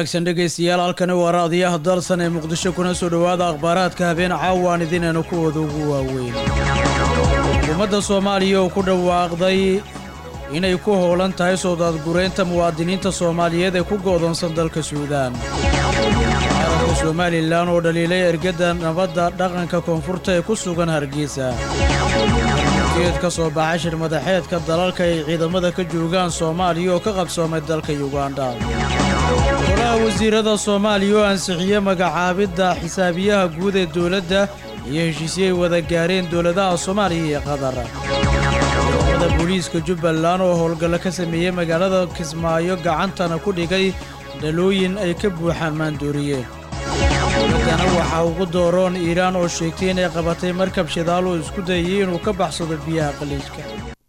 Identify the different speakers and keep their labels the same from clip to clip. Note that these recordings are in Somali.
Speaker 1: wanaagsan dhegaystayaal halkani waa raadiyaha dalsan ee muqdisho kuna soo dhowaada akhbaaraadka habeen caawaan idinayna kuwooda ugu waaweyn xukuumadda soomaaliya oo ku dhawaaqday inay ku howlan tahay soo daadgureynta muwaadiniinta soomaaliyeed ee ku go'doonsan dalka suudaan qaranka somalilan oo dhaliilay ergadda nabadda dhaqanka koonfurta ee ku sugan hargeysa geed ka soo baxa shir madaxeedka dalalka ay ciidamada ka joogaan soomaaliya oo ka qabsoomay dalka yugandha golaha wasiirada soomaaliya oo ansixiyey magacaabidda xisaabiyaha guud ee dowladda iyo heshiisyo ay wada gaareen dowladaha soomaaliya iyo qatar ciidamada booliiska jubbaland oo howlgallo ka sameeyey magaalada kismaayo gacantana ku dhigay dhalooyin ay ka buuxaan maandooriye dowladdana waxaa ugu dooroon iiraan oo sheegtay inay qabatay markab shidaal oo isku dayay inuu ka baxsado biyaha qaliijka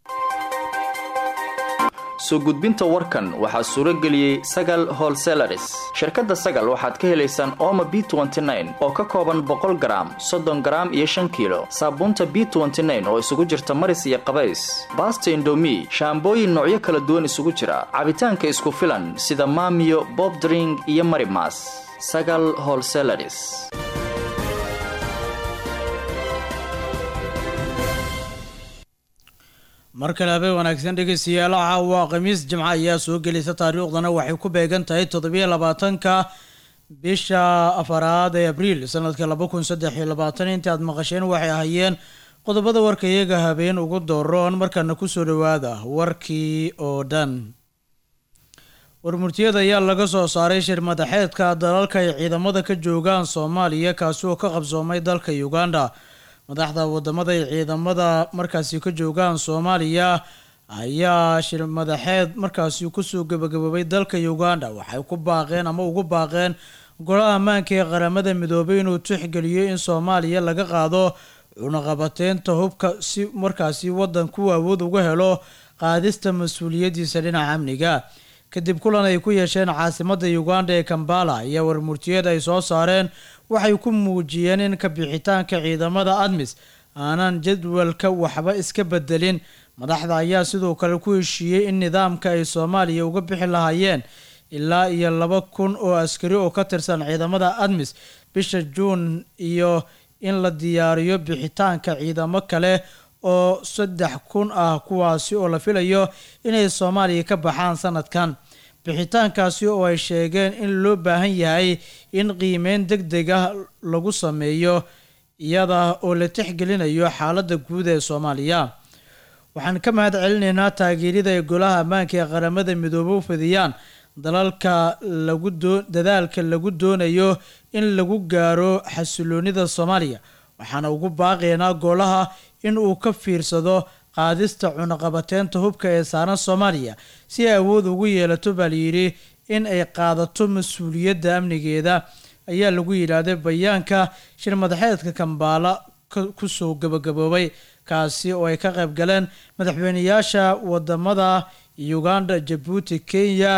Speaker 2: soo gudbinta warkan waxaa suuro geliyey sagal holselaris shirkadda sagal waxaad ka helaysaan ooma b oo ka kooban boqol garaam soddon garaam iyo shan kiilo saabuunta b oo isugu jirta maris iyo qabays baasta indomi shaambooyin noocyo kala duwan isugu jira cabitaanka isku filan sida maamiyo bobdring iyo marimas sagal holselaris
Speaker 1: mar kale habeen wanaagsan dhegaystayaal caawa khamiis jimco ayaa soo gelaysa taariikhdana waxay ku beegan tahay toddobiyo labaatanka bisha afaraad ee abriil sanadka laba kun saddex iyo labaatan intii aad maqasheen waxay ahayeen qodobada warka iyaga habeen ugu dooroon markaana kusoo dhowaada warkii oo dhan warmurtiyada ayaa laga soo saaray shir madaxeedka dalalka ay ciidamada ka joogaan soomaaliya kaasi oo ka qabsoomay dalka uganda madaxda wadamada ay ciidamada markaasi ka joogaan soomaaliya ayaa shir madaxeed markaasi kusoo gabagaboobay dalka uganda waxay ku baaqeen ama ugu baaqeen golaha ammaanka ee qaramada midoobay inuu tixgeliyo in soomaaliya laga qaado cunaqabateynta hubka si markaasi wadanku awood uga helo qaadista mas-uuliyadiisa dhinaca amniga kadib kulan ay ku yeesheen caasimada uganda ee kambala ayaa warmurtiyeed ay soo saareen waxay ku muujiyeen in kabixitaanka ciidamada admis aanan jadwalka waxba iska bedelin madaxda ayaa sidoo kale ku heshiiyey in nidaamka ay soomaaliya uga bixi lahaayeen ilaa iyo laba kun oo askari oo ka tirsan ciidamada admis bisha juun iyo in la diyaariyo bixitaanka ciidamo kale oo saddex kun ah kuwaasi oo la filayo inay soomaaliya ka baxaan sanadkan bixitaankaasi oo ay sheegeen in loo baahan yahay in qiimeyn deg deg ah lagu sameeyo iyada oo la tixgelinayo xaaladda guud ee soomaaliya waxaan ka mahad celinaynaa taageerida ay golaha ammaanka ee qaramada midoobe u fidiyaan dalalka lagu doo dadaalka lagu doonayo in lagu gaaro xasiloonida soomaaliya waxaana ugu baaqaynaa golaha in uu ka fiirsado qaadista cunaqabateynta hubka ee saaran soomaaliya si ay awood ugu yeelato baa layidhi in ay qaadato mas-uuliyadda amnigeeda ayaa lagu yidhaahday bayaanka shir madaxeedka kambaala kusoo gabagaboobay kaasi oo ay ka qayb galeen madaxweyneyaasha wadamada uganda jabuuti kenya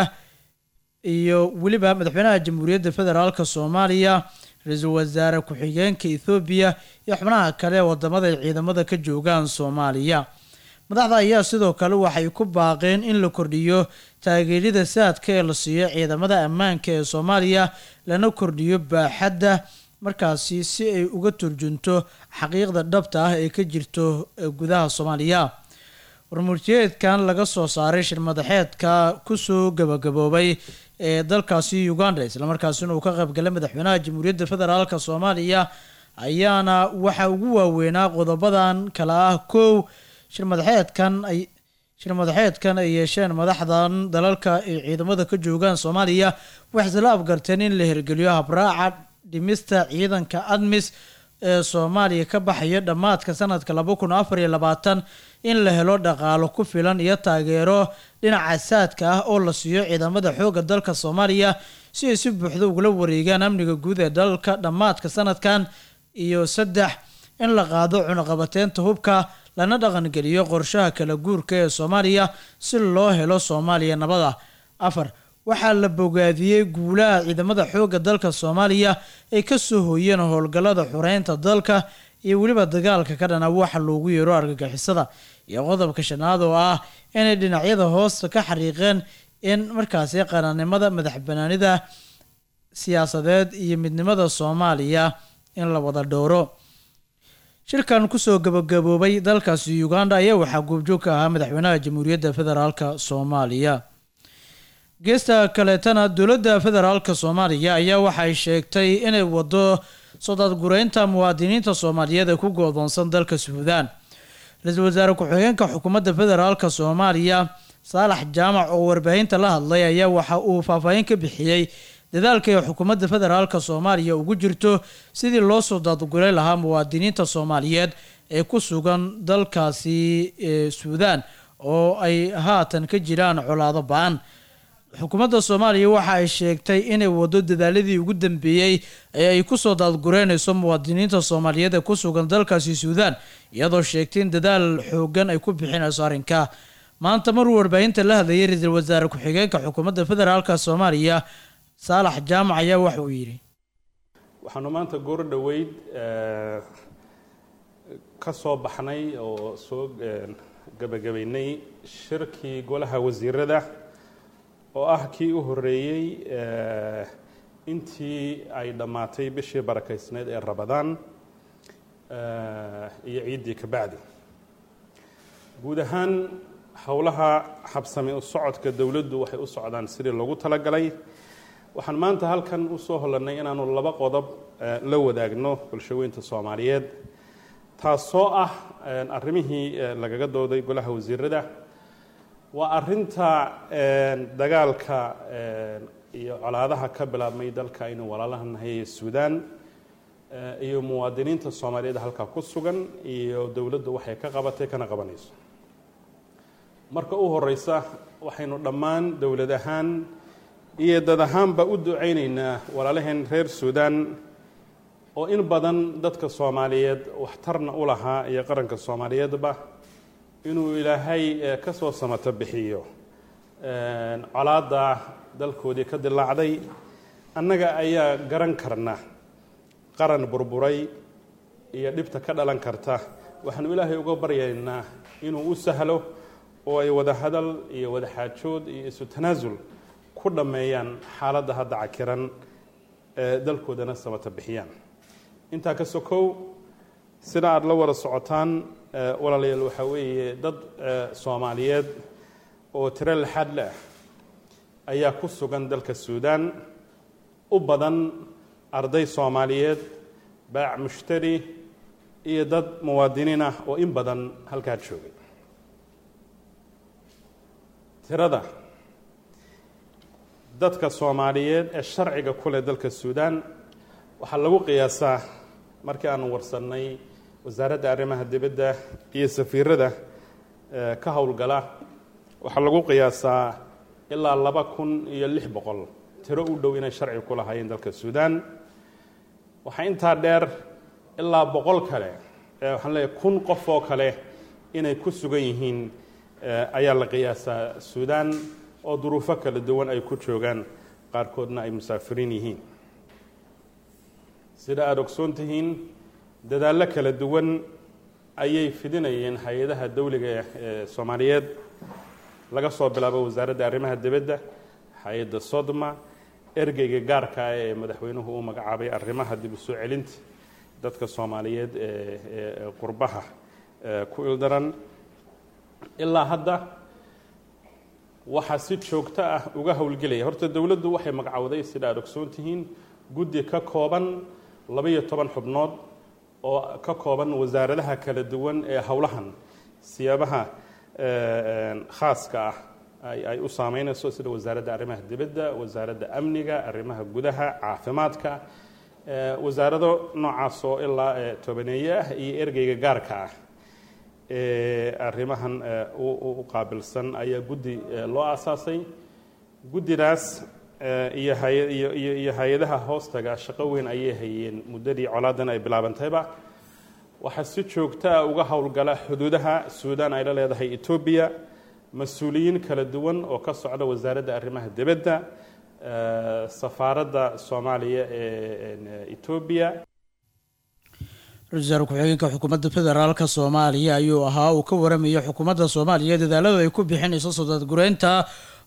Speaker 1: iyo weliba madaxweynaha jamhuuriyadda federaalk soomaaliya ra-iisul wasaare ku-xigeenka ethoobiya iyo xubnaha kale ee wadamada ay ciidamada ka joogaan soomaaliya madaxda ayaa sidoo kale waxay ku baaqeen in la kordhiyo taageerida saadka ee la siiyo ciidamada ammaanka ee soomaaliya lana kordhiyo baaxadda markaasi si ay uga turjunto xaqiiqda dhabta ah ee ka jirto gudaha soomaaliya warmurtiyeedkan laga soo saaray shir madaxeedka kusoo gabagaboobay ee dalkaasi uganda islamarkaasina uu ka qaybgalay madaxweynaha jamhuuriyadda federaalk soomaaliya ayaana waxaa ugu waaweynaa qodobadan kale ah kow shir madaxeedkan ay shir madaxeedkan ay yeesheen madaxdan dalalka ay ciidamada ka joogaan soomaaliya waxay isla afgarteen in la hirgeliyo habraaca dhimista ciidanka admis ee soomaaliya ka baxaya dhammaadka sanadka laba kun afar iyo labaatan in la helo dhaqaalo ku filan iyo taageero dhinaca saadka ah oo la siiyo ciidamada xoogga dalka soomaaliya si ay si buuxda ugula wareegaan amniga guud ee dalka dhammaadka sanadkan iyo saddex in la qaado cunaqabateynta hubka lana dhaqangeliyo qorshaha kala guurka ee soomaaliya si loo helo soomaaliya nabada afar waxaa la bogaadiyey guulaha ciidamada xoogga dalka soomaaliya ay ka soo hooyeen howlgallada xureynta dalka iyo weliba dagaalka ka dhana waxa loogu yeero argagixisada iyo qodobka shanaad oo ah inay dhinacyada hoosta ka xariiqeen in markaasi qaranimada madax banaanida siyaasadeed iyo midnimada soomaaliya in la wada dhowro shirkan kusoo gabagaboobay dalkaasi uganda ayaa waxaa goobjoog ka ahaa madaxweynaha jamhuuriyadda federaalka soomaaliya geesta kaleetana dowladda federaalka soomaaliya ayaa waxay sheegtay inay wado sodadgureynta muwaadiniinta soomaaliyeed ee ku goodoonsan dalka suudaan ra-iisul wasaare ku-xigeenka xukuumadda federaalka soomaaliya saalax jaamac oo warbaahinta la hadlay ayaa waxa uu faahfaahin ka bixiyey dadaalka ay xukuumadda federaalka soomaaliya ugu jirto sidii loo soo daadgulay lahaa muwaadiniinta soomaaliyeed ee ku sugan dalkaasi suudaan oo ay haatan ka jiraan colaado ba-an xukuumadda soomaaliya waxa ay sheegtay inay wado dadaaladii ugu dambeeyey ee ay kusoo daadgureynayso muwaadiniinta soomaaliyeed ee ku sugan dalkaasi suudaan iyadoo sheegtay in dadaal xoogan ay ku bixinayso arrinka maanta maruu warbaahinta la hadlayay ra-iisul wasaare ku-xigeenka xukuumadda federaalka soomaaliya saalax jaamac ayaa waxa uu yidhi
Speaker 3: waxaanu maanta goor dhoweyd ka soo baxnay oo soo gebagabaynay shirkii golaha wasiirada oo ah kii u horeeyey intii ay dhammaatay bishii barakaysneyd ee rabadaan iyo ciiddii ka bacdi guud ahaan howlaha habsami u socodka dowladdu waxay u socdaan sidii loogu talagalay waxaan maanta halkan usoo holanay inaanu laba qodob la wadaagno bulshaweynta soomaaliyeed taasoo ah arrimihii lagaga dooday golaha wasiirada waa arinta dagaalka iyo colaadaha ka bilaabmay dalka aynu walaalaha nahay ee suudaan iyo muwaadiniinta soomaaliyeed halkaa ku sugan iyo dowladdu waxay ka qabatay kana qabanayso marka u horeysa waxaynu dhammaan dowlad ahaan iyo dad ahaanba u ducaynaynaa walaalaheen reer suudaan oo in badan dadka soomaaliyeed waxtarna u lahaa iyo qaranka soomaaliyeedba inuu ilaahay ka soo samato bixiyo colaadda dalkoodii ka dilaacday annaga ayaa garan karna qaran burburay iyo dhibta ka dhalan karta waxaanu ilaahay uga baryaynaa inuu u sahlo oo ay wada hadal iyo wada xaajood iyo isu tanaasul ku dhammeeyaan xaaladda hadda cakiran ee dalkoodana samata bixiyaan intaa ka sokow sida aada la wada socotaan walaalayaal waxaa weeye dad soomaaliyeed oo tiro laxaad leh ayaa ku sugan dalka suudaan u badan arday soomaaliyeed baac mushtari iyo dad muwaadiniin ah oo in badan halkaa joogay tirada dadka soomaaliyeed ee sharciga ku leh dalka suudaan waxaa lagu qiyaasaa markii aanu warsannay wasaaradda arrimaha dibadda iyo safiirada ka howlgala waxaa lagu qiyaasaa ilaa laba kun iyo lix boqol tiro u dhow inay sharci ku lahaayeen dalka suudaan waxaa intaa dheer ilaa boqol kale waxaan leeyahay kun qof oo kale inay ku sugan yihiin ayaa la qiyaasaa suudaan oo duruufo kala duwan ay ku joogaan qaarkoodna ay musaafiriin yihiin sida aada ogsoon tihiin dadaallo kala duwan ayay fidinayeen hay-adaha dowliga ee soomaaliyeed laga soo bilaabo wasaaradda arrimaha dibadda hay-adda sodma ergeyga gaarka ah ee madaxweynuhu uu magacaabay arrimaha dib u soo celinta dadka soomaaliyeed ee qurbaha ku ildaran ilaa hadda waxaa si joogto ah uga howlgelaya horta dowladdu waxay magacowday sida aada ogsoon tihiin guddi ka kooban labaiyo toban xubnood oo ka kooban wasaaradaha kala duwan ee howlahan siyaabaha khaaska ah ay u saameynayso sida wasaaradda arrimaha dibadda wasaaradda amniga arrimaha gudaha caafimaadka wasaarado noocaas oo ilaa tobaneeye ah iyo ergeyga gaarka ah ee arrimahan u qaabilsan ayaa guddi loo aasaasay guddidaas iyo iyo hay-adaha hoostaga shaqo weyn ayay hayeen muddadii colaadan ay bilaabantayba waxaa si joogto ah uga howlgala xuduudaha suudaan ay la leedahay etoobiya mas-uuliyiin kala duwan oo ka socda wasaaradda arrimaha dibadda safaaradda soomaaliya ee etoobiya
Speaker 1: ra-isul wasaare ku-xigeenka xukuumadda federaalka soomaaliya ayuu ahaa uu ka waramayo xukuumadda soomaaliya dadaaladu ay ku bixinayso sodadgureynta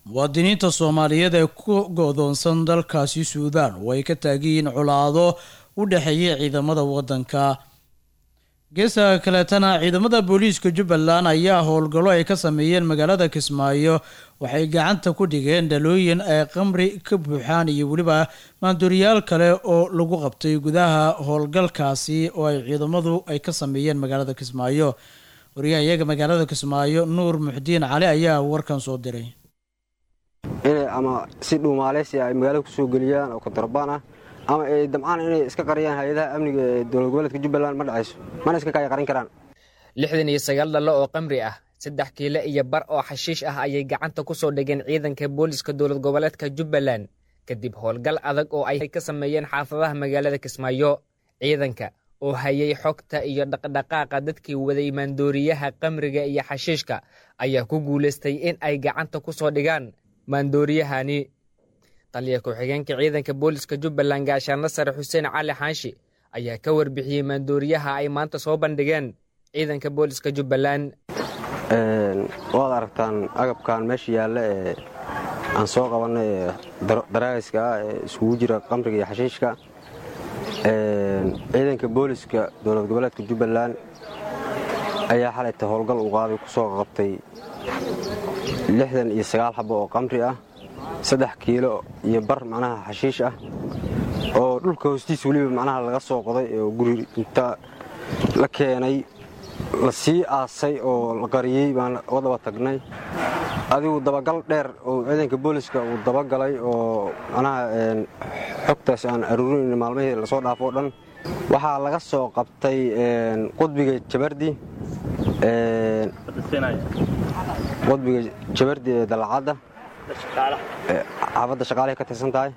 Speaker 1: muwaadiniinta soomaaliyeed ee ku go-doonsan dalkaasi suudaan oo ay ka taagiyiin colaado u dhexeeya ciidamada waddanka geesta kaleetana ciidamada booliiska jubbaland ayaa howlgallo ay ka sameeyeen magaalada kismaayo waxay gacanta ku dhigeen dhalooyin ay qamri ka buuxaan iyo weliba maandooriyaal kale oo lagu qabtay gudaha howlgalkaasi oo ay ciidamadu ay ka sameeyeen magaalada kismaayo wariyaha iyaga magaalada kismaayo nuur muxdiin cali ayaa warkan soo diray
Speaker 4: inay ama si dhuumaaleysi ay magaalada ku soo geliyaan oo kontrabaan ah ama ay damcaan inay iska qariyaan hay-adaha amniga ee dowlad goboleedka jubbaland ma dhacayso mana iska kaya qarin karaan
Speaker 5: lixdan iyo sagaal dhalo oo qamri ah saddex kiilo iyo bar oo xashiish ah ayay gacanta ku soo dhigeen ciidanka booliska dowlad goboleedka jubbaland kadib howlgal adag oo ay ka sameeyeen xaafadaha magaalada kismaayo ciidanka oo hayay xogta iyo dhaqdhaqaaqa dadkii waday maandooriyaha qamriga iyo xashiishka ayaa ku guulaystay in ay gacanta ku soo dhigaan maandooriyahani taliya ku-xigeenka ciidanka booliska jubbaland gaashaanla sare xuseen cali xaanshi ayaa ka warbixiyey maandooriyaha ay maanta soo bandhigeen ciidanka booliska jubbaland
Speaker 4: waad aragtaan agabkan meesha yaalla ee aan soo qabanay ee daraagiska ah ee iskugu jira qamriga iyo xashiishka ciidanka booliska dowlad goboleedka jubbaland ayaa xalayta howlgal u qaaday ku soo qabtay lixdan iyo sagaal xabo oo qamri ah saddex kiilo iyo bar macnaha xashiish ah oo dhulka hoostiisa weliba macnaha laga soo qoday oo guri inta la keenay la sii aasay oo la qariyey baan wadaba tagnay adigu dabagal dheer oo ciidanka booliska uu dabagalay oo macnaha xogtaas aan aruurinayna maalmihii lasoo dhaafo o dhan waxaa laga soo qabtay qudbiga jabardi qudbiga jabardi ee dalacadda xaafadda shaqaalahay ka tirsan tahay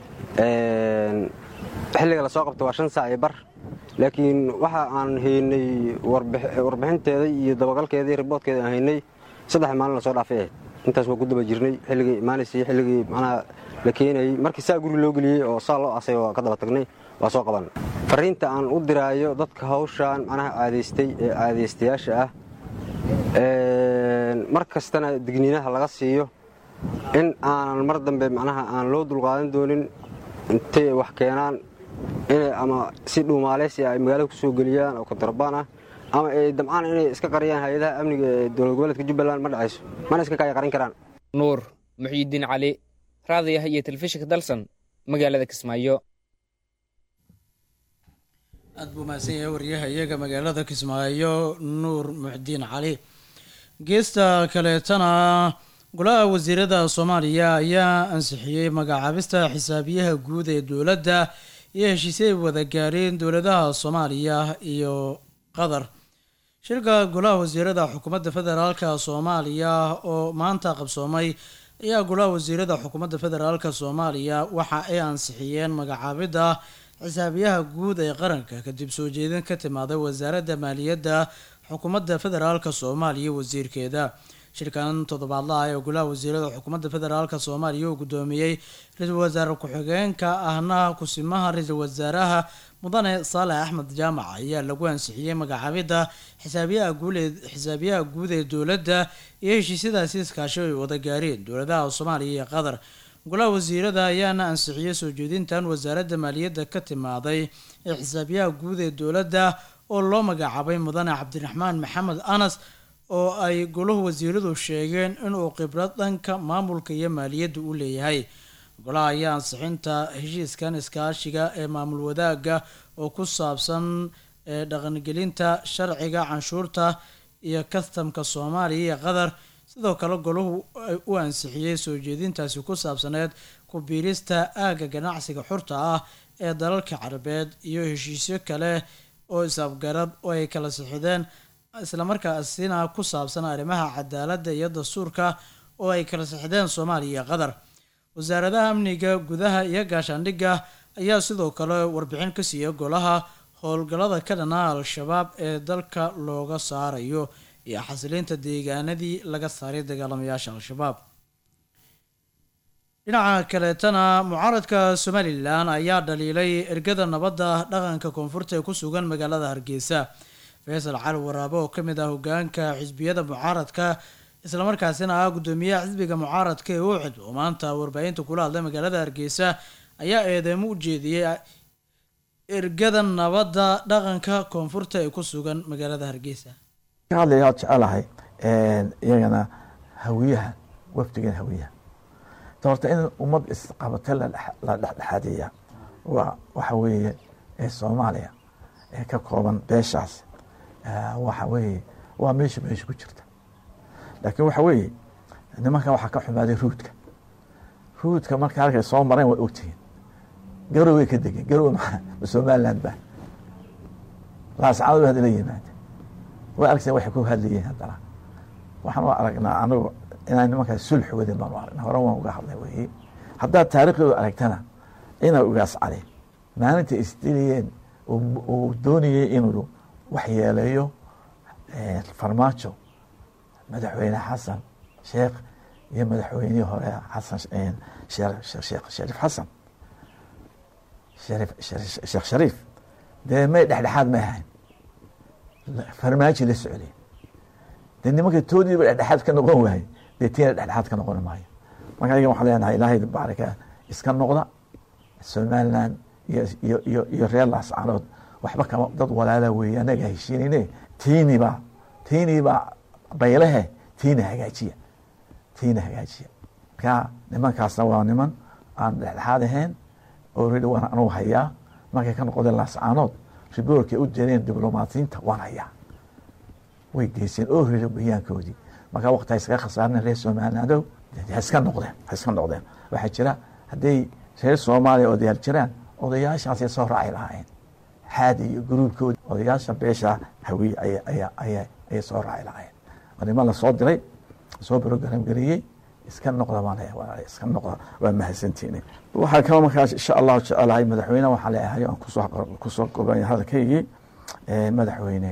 Speaker 4: xilliga lasoo qabtay waa shan saac iyo bar laakiin waxa aan haynay warbixinteeda iyo dabagalkeeda iyo riboodkeeda aan haynay saddex maalin lasoo dhaafay ahayd intaas waa ku daba jirnay xilligii imaanaysay xilligii macnaha la keenayey markii saa guri loo geliyey oo saa loo asay waa ka daba tagnay waa soo qaban fariinta aan u diraayo dadka hawshaan macnaha caadaystay ee caadaystayaasha ah mar kastana digniinaha laga siiyo in aanan mar dambe macnaha aan loo dulqaadan doonin intay wax keenaan inay ama si dhuumaaleysi ay magaalada ku soo geliyaan oo kontrabaan ah ama ay damcaan inay iska qariyaan hay-adaha amniga ee dowlad goboleedka jubbaland ma dhacayso mana iska kaya qarin karaan
Speaker 5: nuur muxyidiin cali raadiyaha iyo telefishinka dalsan magaalada kismaayo
Speaker 1: aad buu mahadsan yahay waryaha iyaga magaalada kismaayo nuur muxdiin cali geesta kaleetana golaha wasiirada soomaaliya ayaa ansixiyey magacaabista xisaabiyaha guud ee dowladda iyo heshiisay wada gaareen dowladaha soomaaliya iyo qatar shirka golaha wasiirada xukuumadda federaalka soomaaliya oo maanta qabsoomay ayaa golaha wasiirada xukuumadda federaalka soomaaliya waxa ay ansixiyeen magacaabidda xisaabiyaha guud ee qaranka kadib soo jeedin ka timaaday wasaaradda maaliyadda xukuumadda federaalka soomaaliya wasiirkeeda shirkan toddobaadlaha ee golaha wasiirada xukuumadda federaalka soomaaliya uu guddoomiyey ra-iisul wasaare ku-xigeenka ahna kusimaha ra-iisul wasaaraha mudane saalex axmed jaamac ayaa lagu ansixiyey magacaabidda xisaabiyaha guulee xisaabiyaha guud ee dowladda iyo heshiisyadaasi iskaashi ay wada gaareen dowladaha soomaaliya iyo qatar golaha wasiirada ayaana ansixiyey soo jeedintan wasaaradda maaliyadda ka timaaday ee xisaabiyaha guud ee dowladda oo loo magacaabay mudane cabdiraxmaan maxamed anas oo ay golahu wasiiradu sheegeen inuu khibrad dhanka maamulka iyo maaliyadda u leeyahay golaha ayaa ansixinta heshiiskan iskaashiga ee maamul wadaagga oo ku saabsan ee dhaqangelinta sharciga canshuurta iyo kastamka soomaaliya iyo qatar sidoo kale golahu u ansixiyey soo jeedintaasi ku saabsaneed ku biirista aagga ganacsiga xurta ah ee dalalka carabeed iyo heshiisyo kale oo is-afgarad oo ay kala sixideen islamarkaasina ku saabsan arrimaha cadaaladda iyo dastuurka oo ay kala sixdeen soomaaliya iyo qatar wasaaradaha amniga gudaha iyo gaashaandhigga ayaa sidoo kale warbixin ka siiya golaha howlgallada ka dhanaa al-shabaab ee dalka looga saarayo iyo xasilinta deegaanadii laga saaray dagaalamayaasha al-shabaab dhinaca kaleetana mucaaradka somalilan ayaa dhaliilay ergada nabadda dhaqanka koonfurta ee ku sugan magaalada hargeysa faysal cali waraabe oo kamid ah hogaanka xisbiyada mucaaradka islamarkaasina ah guddoomiyaha xisbiga mucaaradka ee ucid oo maanta warbaahinta kula hadlay magaalada hargeysa ayaa eedeemo u jeediyey ergada nabadda dhaqanka koonfurta ee ku sugan magaalada hargeysa
Speaker 6: ka hadlaya ad jecelahay iyagana hawiyaha wafdigan hawiyaha ta horta in ummad isqabata la dhexdhexaadiya waa waxa weeye ee soomaaliya ee ka kooban beeshaas waxa weeye waa meesha meesha ku jirta laakiin waxa weeye nimankan waxaa ka xumaaday ruudka ruudka marka halkay soo mareen way ogtihiin garow way ka degeen garow ma somaliland ba laascado hadda la yimaada way aragteen waxay ku hadlayeen haddana waxaan u aragnaa anigu inaan nimankaas sulx wadin baan u aragnaa hore waan uga hadlay weeye haddaad taariikhdooda aragtana ina ugaas cali maalinta isdilayeen uu doonayey inuu waxyeeleeyo farmaajo madaxweyne xasan sheekh iyo madaxweynihii hore xasan sheekh shariif xasan sheekh shariif dee may dhexdhexaad may ahayn farmaajo la socday dee nimanka toodiiba dhexdhexaad ka noqon waayey dee tiina dhexdhexaad ka noqon maayo marka ayaga waxaan leenahay ilaahay baarika iska noqda somaliland iyo iyo iyo reer laascaanood waxba kama dad walaala weeye anaga heshiinayne tiiniba tiiniba baylehe tiina hagaajiya tiina hagaajiya marka nimankaasna waa niman aan dhexdhexaad ahayn already waan anugu hayaa markay ka noqdeen laascaanood riboorkay u direen diblomaatiyiinta waan hayaa way geyseen already bayaankoodii marka waqti ha iskaga khasaarna reer somalilandow ha iska noqdeen ha iska noqdeen waxaa jira hadday reer soomaaliya odayaal jiraan odayaashaasay soo raaci lahaayeen xaadi iyo gruubkoodi odayaasha beesha hawiye ayay soo raaci lahaayeen waa niman lasoo diray soo brogram geliyey iska noqda baan iska noqda waa mahadsantiini waxaa kalo markaas insha allahu jecelahay madaxweyne waxaa leeyahay aan kusoo kusoo kobay hadalkaygii madaxweyne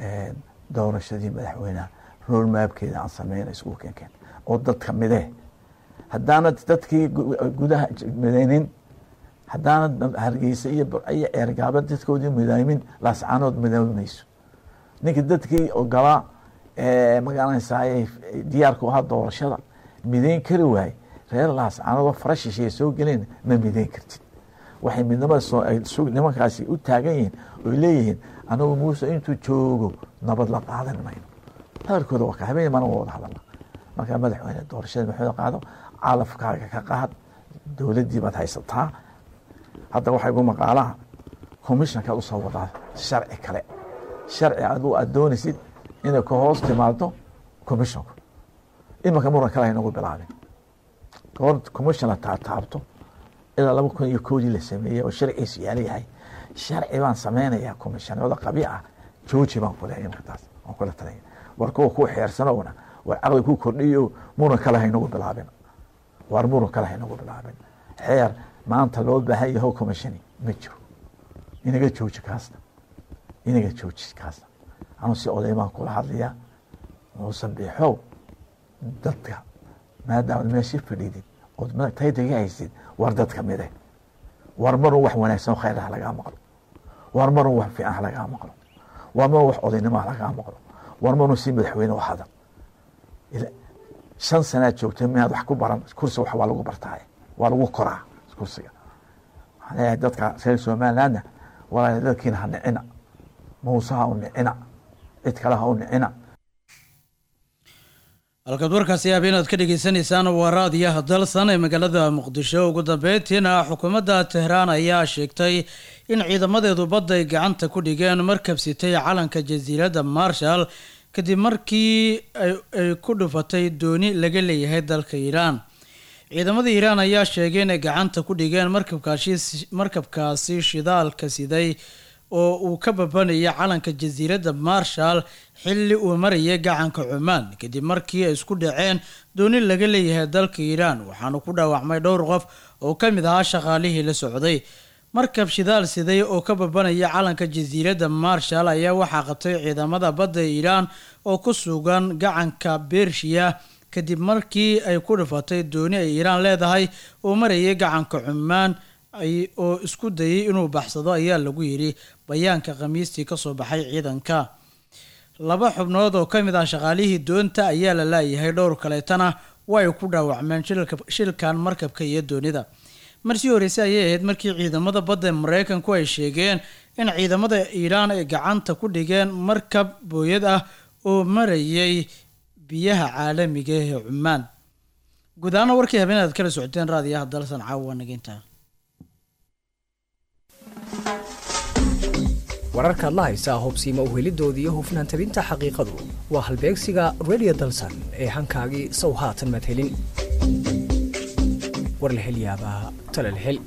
Speaker 6: doorashadii madaxweyneha roadmapkeeda aan sameyna isku keenkeen oo dadka midee haddaanad dadkii gudaha midaynin haddaanad hargeysa iyo iyo ceergaaba dadkoodii midaymin laascaanood midoobi mayso ninka dadkii ogolaa magaranaysaay diyaarku ahaa doorashada midayn kari waaye reer laascaanood fara shisheeye soo geleen ma midayn kartid waxay midnimada nimankaasi u taagan yihiin oy leeyihiin anagu muuse intuu joogo nabad la qaadan mayno hadalkooda waa ka habeen mana wada hadalna markaa madaxweyne doorashada maxooda qaado calafkaaga ka qaad dowladdii baad haysataa hadda waxay gu maqaalaha commissionkaad usoo wadaa sharci kale sharci adu aad doonaysid inay ka hoos timaado commissionku imanka muran kale haynagu bilaabin goor commission la taataabto ilaa laba kun iyo koodii la sameeyey oo sharciisu yaala yahay sharci baan sameynayaa commissionada qabi ah jooji baan kule imanka taas waan kula talaya war kuwa ku xeersanowna war caqli ku kordhiyo muran kale haynagu bilaabin war muran kale haynagu bilaabin xeer maanta loo baahan yaho commissioni ma jiro inaga jooji kaasna inaga jooji kaasna anu si oday baan kula hadlayaa muusan biixow dadka maadaamaad meeshii fadhiidid ood taydaga haysid war dadka mide war marun wax wanaagsan oo khayr ah lagaa maqlo war marun wax fiican ah lagaa maqlo war marun wax odaynimo ah lagaa maqlo war marun si madaxweyne u hadal shan sanaad joogtay miyaad wax ku baran kursi wax waa lagu bartaaye waa lagu koraa kursiga waxaan leeyahay dadka reer somalilandna walaal dadkiina ha nicina muuse ha u nicina cid kale ha u nicina
Speaker 1: halkaad warkaasi yaab inaad ka dhegeysaneysaan waa raadiyaha dalsan ee magaalada muqdisho ugu dambeyntiina xukuumadda tehraan ayaa sheegtay in ciidamadeedu badda ay gacanta ku dhigeen markab sitay calanka jasiiradda marshall kadib markii ay ku dhufatay dooni laga leeyahay dalka iiraan ciidamada iiraan ayaa sheegay inay gacanta ku dhigeen markabkaasi shidaalka siday oo uu ka babanayay calanka jasiiradda marshall xilli uu marayay gacanka cumaan kadib markii ay isku dhaceen dooni laga leeyahay dalka iiraan waxaana ku dhaawacmay dhowr qof oo ka mid ahaa shaqaalihii la socday markab shidaal siday oo ka babanaya calanka jasiiradda marshall ayaa waxaa qabtay ciidamada badda iiraan oo ku sugan gacanka bershiya kadib markii ay ku dhufatay dooni ay iiraan leedahay oo marayay gacanka cumaan oo isku dayay inuu baxsado ayaa lagu yidhi bayaanka khamiistii kasoo baxay ciidanka laba xubnood oo ka mid ah shaqaalihii doonta ayaa la laayahay dhowr kaleetana way ku dhaawacmeen shilkan markabka iyo doonida marsii horeyse ayay ahayd markii ciidamada badda mareykanku ay sheegeen in ciidamada iiraan ay gacanta ku dhigeen markab booyad ah oo marayay biyaha caalamiga ee cumaan guud ahaana warkii habeen aad kala socoteen raadiyaha dalsan caawa nageynta
Speaker 7: wararkaad la haysaa hobsiima uhelidooda iyo hufnaan tabinta xaqiiqadu waa halbeegsiga redio dalsan ee hankaagii sow haatan madhelin war la hel yaabaa talal hel